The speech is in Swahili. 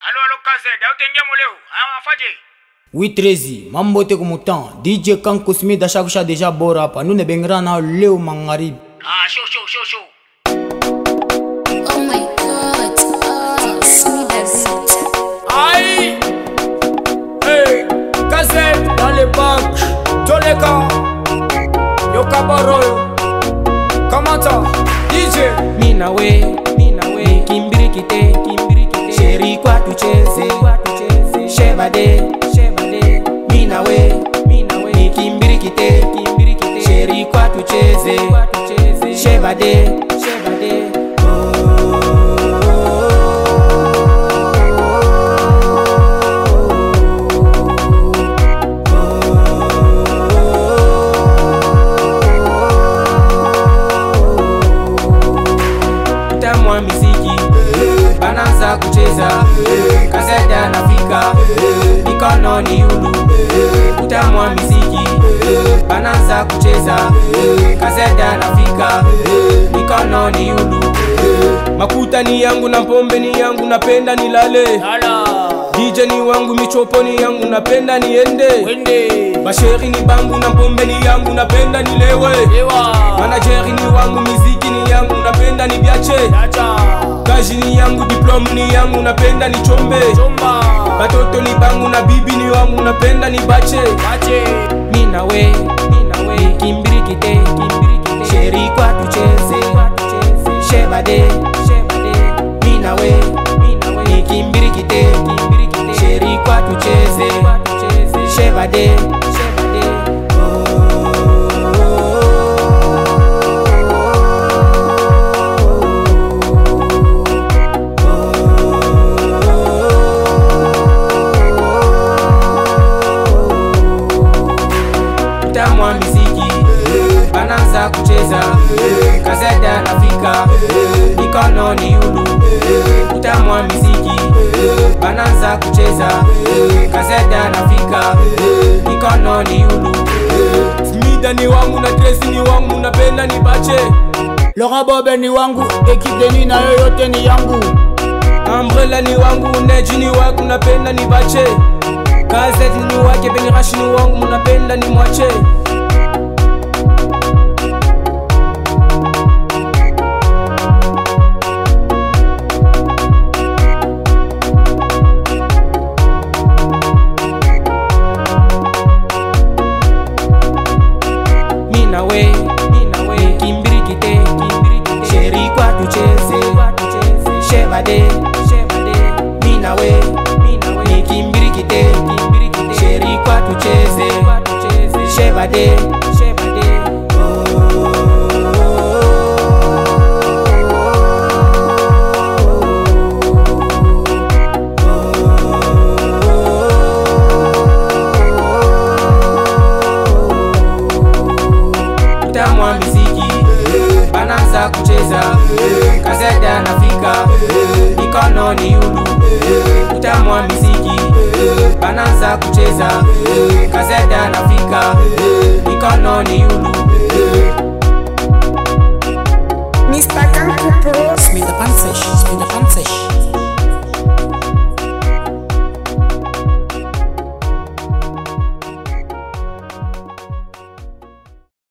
Allô, allô, Kazed, autenge moleo, ah, afaje. Oui, Trezi, mambo te kumutan. DJ Kanko Smith ashakusha deja bora hapa. Nune bengra na leo magharibi. Ah, show, show, show, show. Oh my god. Oh, Smithers. Aïe Hey Kazed dans le bac Toleka Yo Kabaro Kamata DJ mina we mina we kimbirikite kimbirikite sheri kwa tucheze kwa tucheze shebade shebade mina we mina we kimbirikite kimbirikite sheri kwa tucheze kwa tucheze shebade shebade utamwa miziki bananza kucheza kazeda nafika mikono ni ulu utamwa miziki bananza kucheza kazeda nafika mikono ni ulu makuta ni yangu na pombe ni yangu napenda nilale Ala dj ni wangu michopo ni yangu napenda niende Wende basheri ni bangu na pombe ni yangu napenda nilewe Ewa manajeri ni wangu miziki ni yangu napenda nibiache Acha kazi ni yangu diplome ni yangu napenda nichombe Chomba batoto ni bangu na bibi ni wangu napenda nibache Bache mina we mina we kimbirikite kimbirikite sheri kwa tucheze shebade shebade mina we mina we kimbirikite kimbirikite sheri kwa tucheze shebade shebade utamwa miziki bananza kucheza kazeda nafika mikono ni ulu utamwa miziki bananza kucheza kazeda nafika mikono ni ulu smida ni wangu na tresi ni wangu napenda nibache Laurent Bobe ni wangu Ekip Deni na yoyote ni yangu ambrela ni wangu neji ni wangu napenda nibache gazeti ni wake benirashi ni wangu munapenda ni mwache mina we mina we kimbirikite kimbirikite sheri kwa tucheze shebade shebade mina we mina we kimbirikite kimbirikite sheri kwa tucheze shebade shebade utamwa miziki bananza kucheza kazeda nafika mikono ni ulu utamwa miziki bananza kucheza kazeda nafika mikono ni ulu